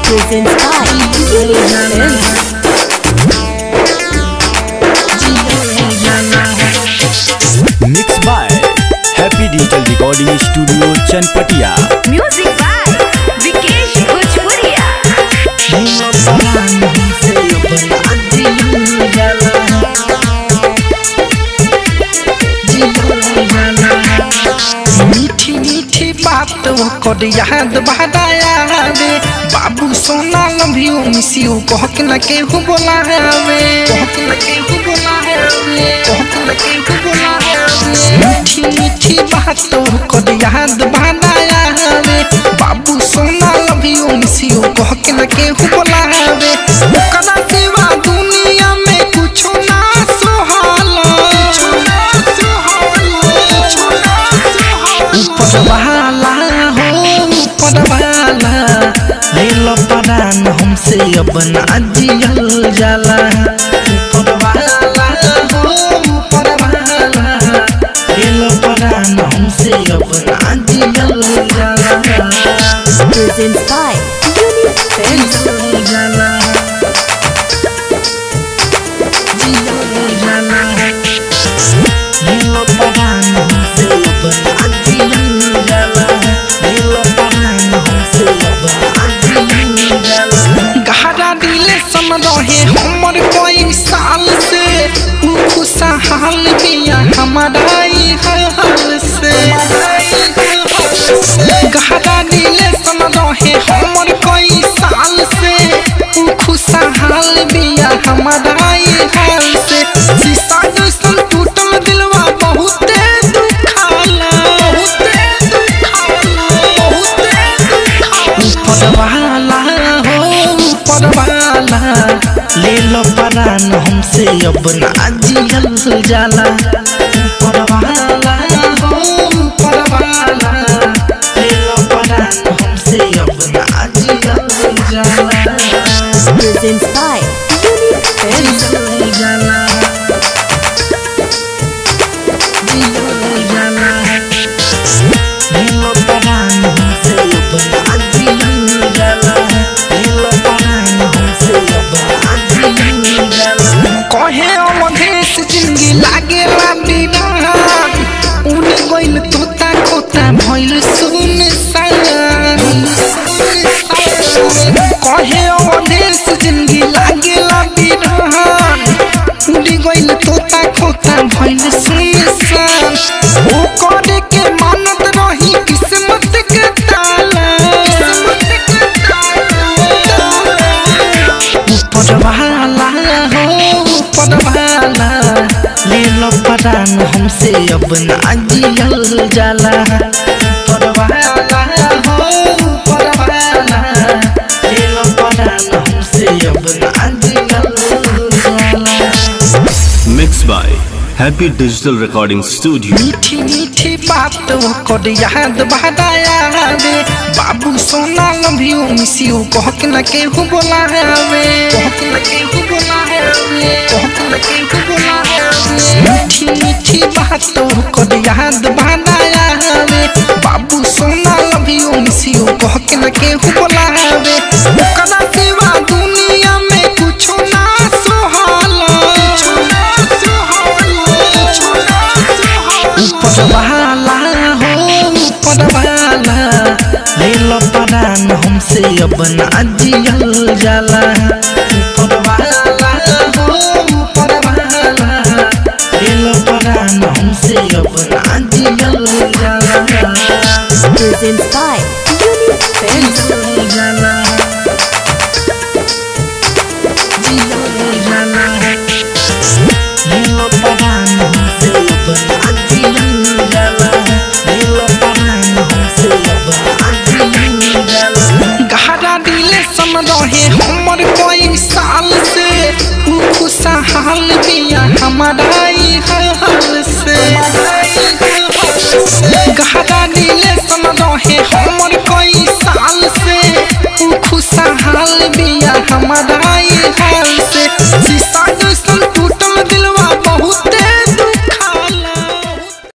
presents by Films. Mix by happy digital recording studio Chanpatia music by Vikesh Bhojpuriya मीठी मीठी बात ओकर याद बहदाया रे बाबू सोना लभियो मिसियो कहक न केहू बोलावे कहक न केहू बोलावे कहक न केहू बोलावे मीठी मीठी बात ओकर याद बहदाया रे बाबू सोना लभियो मिसियो कहक न केहू बोलावे ओकरा सिवा दुनिया में कुछो ना सोहाला कुछो ना सोहाला कुछो ना ऊपर वाला हो ऊपर वाला ले लो परान हमसे अब ना जियल जाला ऊपर वाला हो ऊपर वाला ले लो परान हमसे अब ना जियल जाला Presents by Unique Films. जियल जाला जियल जाला नीलो परान हमसे अब ना जियल जाला नीलो परान हमसे अब ना जियल जाला गहरा दिले सम रहे हमर कोई साल से ऊ खुशहाल बिया हमारा ई हाल से गहरा दिले सम रहे हमर कोई साल से ऊ खुशहाल बिया हमारा ई हाल से शीशा जैसन टूटल दिलवा बहुते दुखाला बहुते दुखाला बहुते दुखाला ऊपर वाला हो ऊपर वाला ले लो परान हमसे अब ना जियल जाला ऊपर वाला हो ऊपर वाला ले लो परान हमसे अब ना जियल जाला Presents by Unique Films. जियल जाला जियल जाला नीलो परान हमसे अब ना जियल जाला नीलो परान हमसे अब ना जियल जाला कहे अवधेश जिंदगी लागे बिना उन गइल तोता खोता भइल सुन कहे अवधेश जिंदगी लागे बिना उड़ी गइल तोता खोता भइल सुनसान ओ करे के मानत रही किस्मत के ताला किस्मत के ताला ऊपर वाला हो ऊपर वाला ले लो परान हमसे अब ना जियल जाला ऊपर वाला हो ऊपर वाला ले लो परान हमसे अब ना जियल जाला mix by happy digital recording studio मीठी मीठी बात ओकर याद बहदाया रे बाबू सोना लभियो मिसियो कहक न केहू बोलावे कहक न केहू बोलावे कहक न केहू बोलावे मीठी मीठी बात ओकर याद बहदाया रे बाबू सोना लभियो मिसियो कहक न केहू बोलावे ओकरा सिवा दुनिया में कुछो ना सोहाला कुछो ना सोहाला कुछो ना सोहाला ऊपर वाला हो ऊपर वाला ले लो परान हमसे अब ना जियल जाला ऊपर वाला हो ऊपर वाला ले लो परान हमसे अब ना जियल जाला Presents by Unique Films. जियल जाला जियल जाला नीलो परान हमसे अब ना जियल जाला नीलो परान हमसे अब ना जियल जाला गहरा दिले सम रहे हमर कोई साल से ऊ खुशहाल बिया हमारा ई हाल से गहरा दिले सम रहे हमर कोई साल से ऊ खुशहाल बिया हमारा ई हाल से